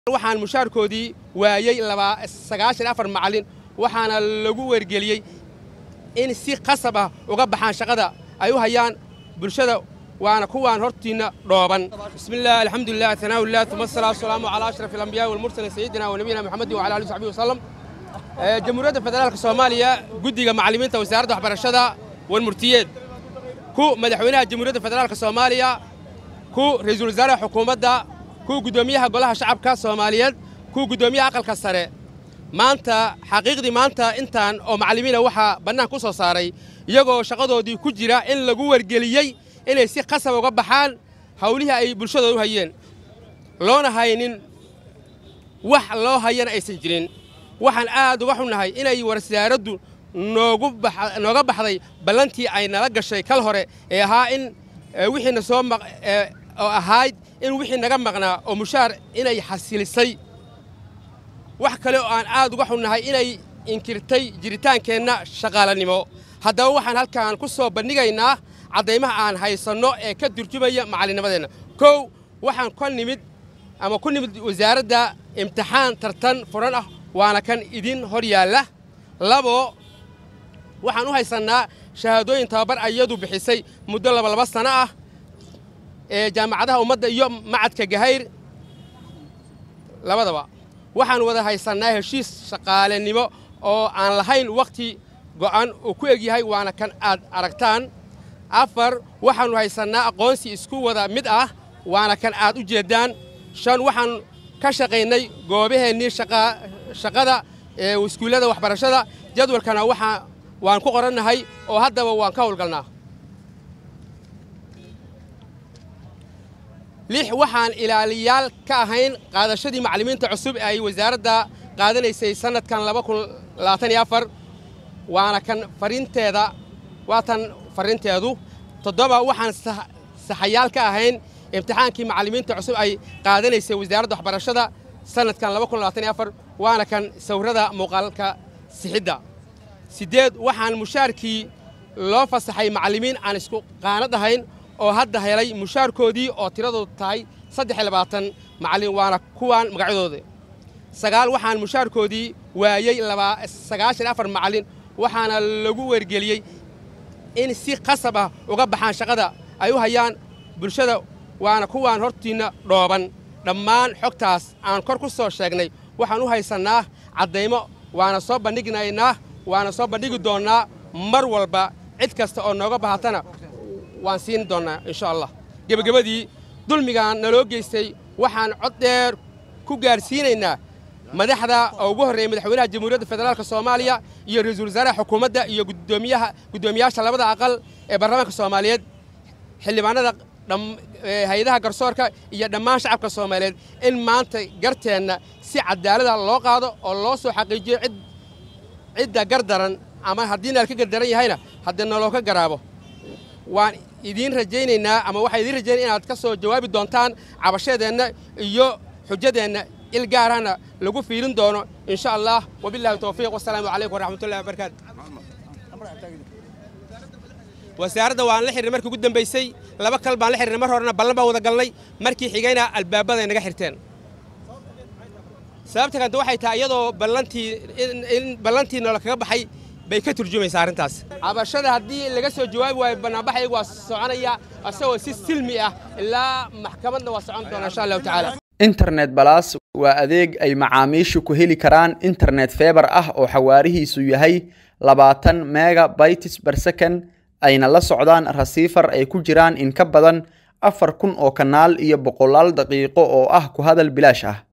waxaan mushaarkoodii waayey sagaashan afar macallin waxaana lagu wargeliyey in si qasab ah uga baxaan shaqada ay u hayaan bulshada waana kuwaan hortiinna dhooban bismillaah alxamdulilah tanaawilah uma asalaatu wasalaamu calaa ashraf alambiyaai walmursalin sayidina wa nabiyina moxamedin wala alihi saxbihi wasalam jamhuuriyadda federaalka soomaaliya guddiga macallimiinta wasaaradda waxbarashada walmurtiyeed ku madaxweynaha jamhuuriyadda federaalka soomaaliya ku ra'iisul wasaaraha xukuumadda ku guddoomiyaha golaha shacabka soomaaliyeed ku guddoomiyaha aqalka sare maanta xaqiiqdii maanta intaan oo macallimiina waxaa bannaan ku soo saaray iyagoo shaqadoodii ku jira in lagu wargeliyey inay si qasab uga baxaan hawlihii ay bulshadooda u hayeen loona haynin wax loo hayana aysan jirin waxaan aad uga xunnahay inay wasaaraddu nooga baxday ballantii ay nala gashay kal hore ee ahaa in wixiina soo oo ahayd in wixii naga maqnaa oo mushaar inay xasilisay wax kale oo aan aad uga xunnahay inay inkirtay jiritaankeenna shaqaalanimo haddaba waxaan halkaan ku soo bandhigaynaa caddaymaha aan haysanno ee ka turjumaya macallinnimadeenna kow waxaan ka nimid ama ku nimid wasaaradda imtixaan tartan furan ah waana kan idin hor yaalla labo waxaan u haysannaa shahaadooyin tababar ayadu bixisay muddo labalaba sano ah ee jaamacadaha ummadda iyo macadka gahayr labadaba waxaan wada haysannaa heshiis shaqaalenimo oo aan lahayn wakhti go'an uu ku egyahay waana kan aad aragtaan afar waxaannu haysannaa aqoonsi isku wada mid ah waana kan aad u jeeddaan shan waxaan ka shaqaynay goobaheennii shaqada ee iskuullada waxbarashada jadwalkana waxaa waan ku qorannahay oo haddaba waan ka howlgalnaa lix waxaan ilaaliyaal ka ahayn qaadashadii macallimiinta cusub ee ay wasaaradda qaadanaysay sannadkan waana kan farinteeda waa tan farrinteedu toddoba waxaan saxayaal ka ahayn imtixaankii macallimiinta cusub ay qaadanaysay wasaaradda waxbarashada sannadkan waana kan sawirrada muuqaalka sixidda siddeed waxaan mushaarkii loo fasaxay macallimiin aan isku qaanad ahayn oo hadda helay mushaarkoodii oo tiradoodu tahay saddex iyo labaatan macallin waana kuwaan magacyadooda sagaal waxaan mushaarkoodii waayey sagaashan afar macallin waxaana lagu wargeliyey in si qasab ah uga baxaan shaqada ay u hayaan bulshada waana kuwaan hortiinna dhooban dhammaan xogtaas aan kor ku soo sheegnay waxaan u haysannaa caddaymo waana soo bandhignaynaa waana soo bandhigi doonnaa mar walba cid kasta oo nooga bahatana waan siin doonnaa insha allah gebagabadii dulmigaan naloo geystay waxaan cod dheer ku gaadhsiinaynaa madaxda oo ugu horreeya madaxweynaha jamhuuriyadda federaalka soomaaliya iyo ra-iisul wasaaraha xukuumadda iyo gudoomiyaha guddoomiyaasha labada aqal ee baarlamaanka soomaaliyeed xildhibaanada hay-adaha garsoorka iyo dhammaan shacabka soomaaliyeed in maanta garteenna si cadaalada loo qaado oo loo soo xaqiijiyo cid cidda gardaran ama haddii naal ka gardaran yahayna haddii naloo ka garaabo waan idiin rajaynaynaa ama waxaan idiin rajaynaya inaad ka soo jawaabi doontaan cabashadeenna iyo xujadeenna il gaarahna lagu fiirin doono insha allah wabillahi towfiiq wasalaamu calaykum waraxmatullahi wabarakaatu wasaaradda waan la xirnay markii ugu dambaysay laba kal baan la xirnay mar horena ballan baan wada galnay markii xigayna albaabaday naga xirteen sababta kanta waxay tahay iyadoo ballantii in ballantii noola kaga baxay bay ka turjumaysaa arrintaas cabashada haddii laga soo jawaabi waayo bannaanbaxaygu waa soconaya isagoo si silmi ah ilaa maxkamadna waa socon doona insha allahu tacaala internet balas waa adeeg ay macaamiishu ku heli karaan internet feebar ah oo xawaarihiisu yahay labaatan mega bytes per second ayna la socdaan rasiifar ay ku jiraan in ka badan afar kun oo kanaal iyo boqolaal daqiiqo oo ah ku hadal bilaash ah